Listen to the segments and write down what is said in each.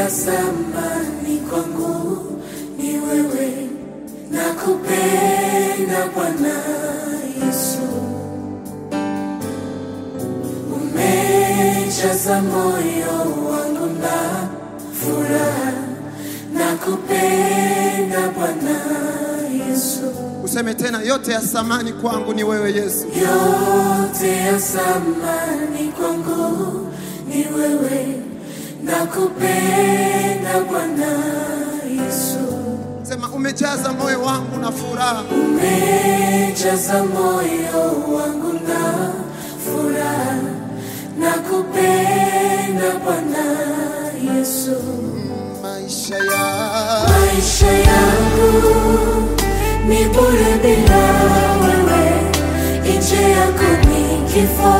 ya samani kwangu ni wewe, nakupenda Bwana Yesu, umejaza moyo wangu na furaha, nakupenda Bwana Yesu. Useme tena, yote ya samani kwangu ni wewe Yesu. yote ya samani kwangu ni wewe, nakupenda Bwana Yesu, Sema, umejaza moyo wangu na furaha, umejaza moyo wangu na furaha, nakupenda Bwana Yesu, maisha ya maisha yangu ni bure bila wewe, nje yako ni kifo.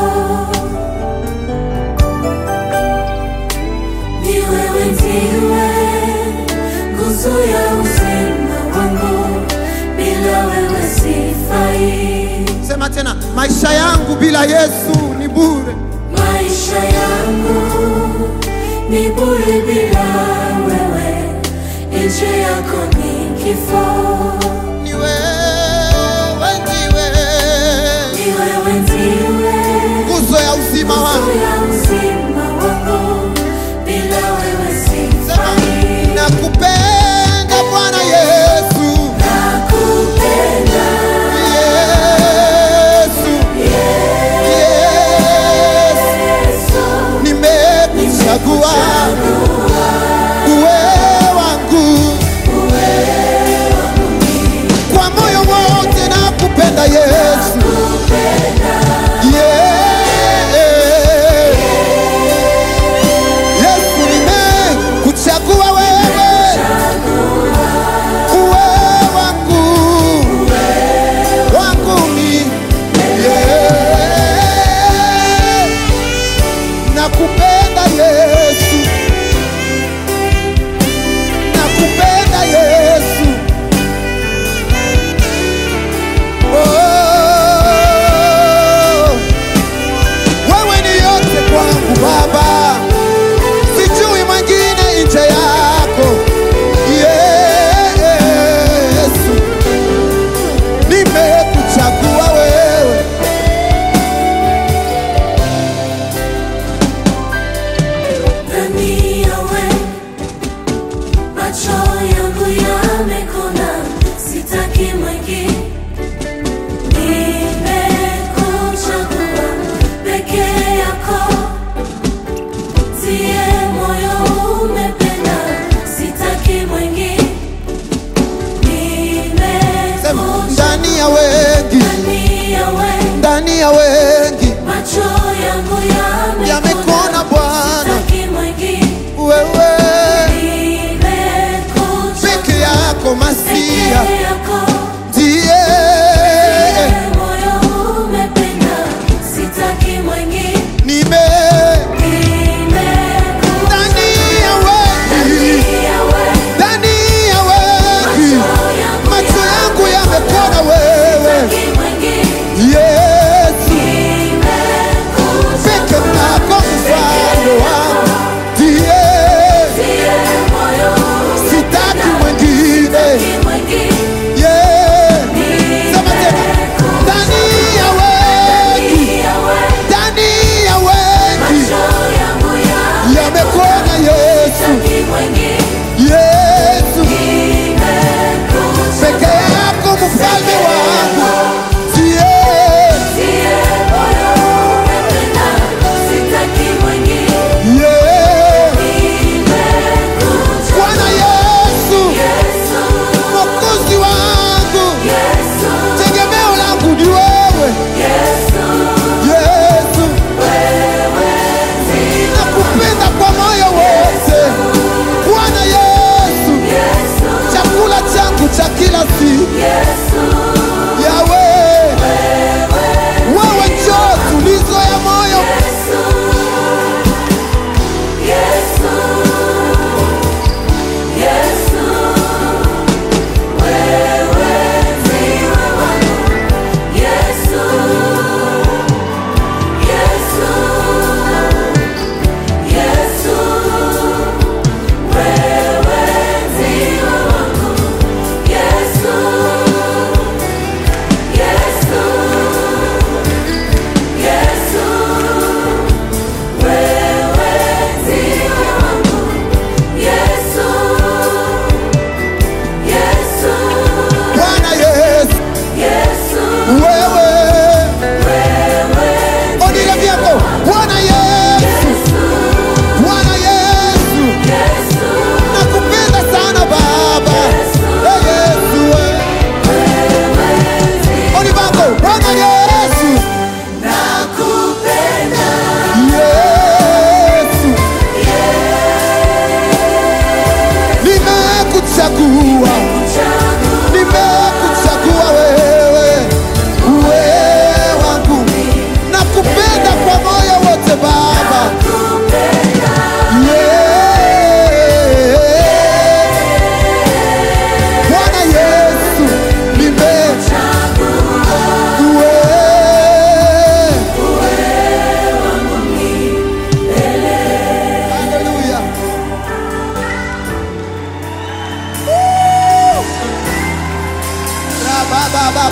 Ni wewe ndiwe nguzo ya uzima wangu, bila wewe sifai. sema tena, maisha yangu bila Yesu ni bure. Maisha yangu ni bure bila wewe, nje yako ni kifo. Ni wewe ndiwe Ni wewe ndiwe nguzo ya uzima nguzo wangu. ya uzima wangu, bila wewe Sema, sifai. nakupenda Bwana Yesu, Nakupenda Yesu, Yesu, Yesu, nimekuchagua uwe wangu kwa moyo wote, nakupenda Yesu, Yeah. Yesu, nimekuchagua wewe uwe wangu wangu mi Yeah. nakupenda Yesu, nakupenda Yesu. Oh, wewe ni yote kwangu Baba, sijui mwingine nje yako Yesu, nimekuchagua wewe ndani yawe macho yangu yamekona, sitaki mwingine. Nimekuchagua peke yako,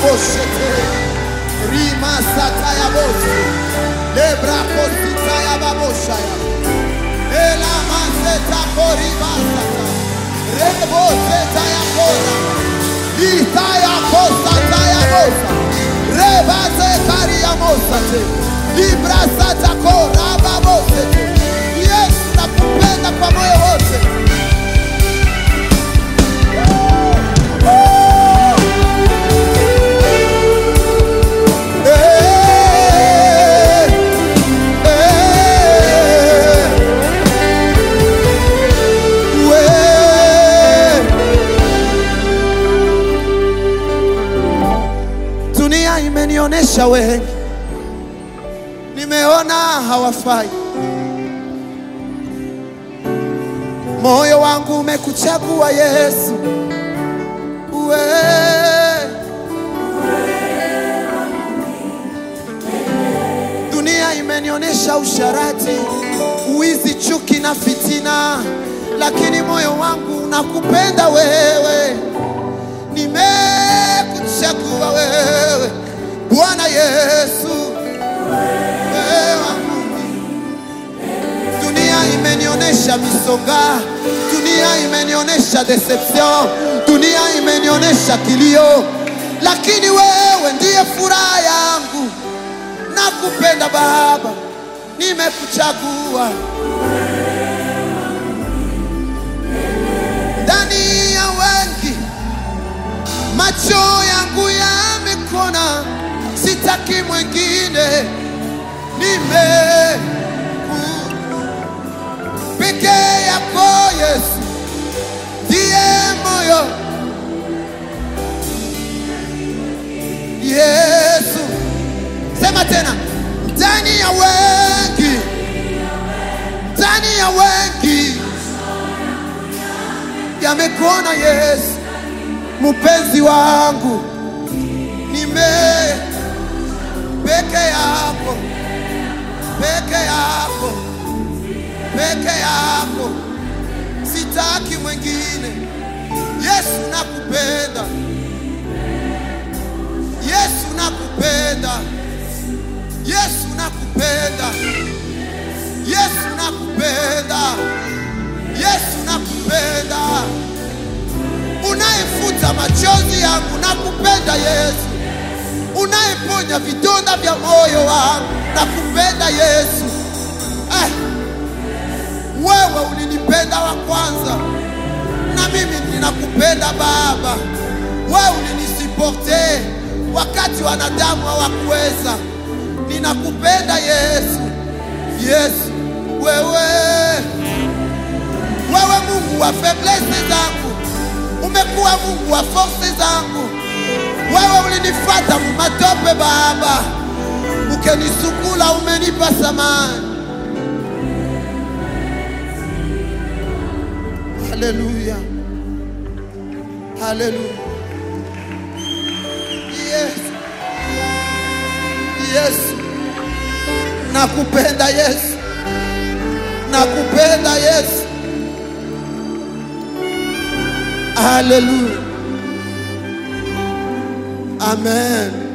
boshete rima sata ya bosi lebra kosita ya babosha ya ela maseta koriba sata rebo seta ya kora lita ya kosa ta ya bosa reba se kari ya mosate libra sata kora babosete Yesu nakupenda kwa moyo wote Eh, eh, we. Dunia imenionyesha wengi, nimeona hawafai. Moyo wangu umekuchagua Yesu, we. Dunia imenionyesha usharati, uwizi, chuki na fitina, lakini moyo wangu unakupenda wewe. Nimekuchagua wewe Bwana Yesu, wewe wangu. Dunia imenionyesha misonga, dunia imenionyesha deception, dunia imenionyesha kilio, lakini wewe ndiye furaha yangu. Nakupenda Baba, nimekuchagua ndani ya wengi, macho yangu yamekona, sitaki mwingine, nime peke yako Yesu ndiye moyo Yesu, sema tena, ndani ya wengi, ndani ya wengi yamekuona Yesu, mpenzi wangu, nime peke yako, peke yako, peke yako, sitaki mwingine. Yesu nakupenda, Yesu nakupenda, Yesu nakupenda, Yesu nakupenda, Yesu nakupenda, unayefuta machozi yangu, nakupenda Yesu, unayeponya vidonda vya moyo wangu, nakupenda Yesu. Eh, wewe ulinipenda wa kwanza, na mimi ninakupenda Baba. Wewe ulinisiporte wakati wanadamu hawakuweza. Ninakupenda Yesu, Yesu wewe wewe Mungu wa faiblesse zangu, umekuwa Mungu wa force zangu. Wewe ulinifata mumatope Baba, ukenisukula, umenipa samani. Haleluya, haleluya. Yesu, Yesu, nakupenda Yesu, nakupenda Yesu. Haleluya, amen.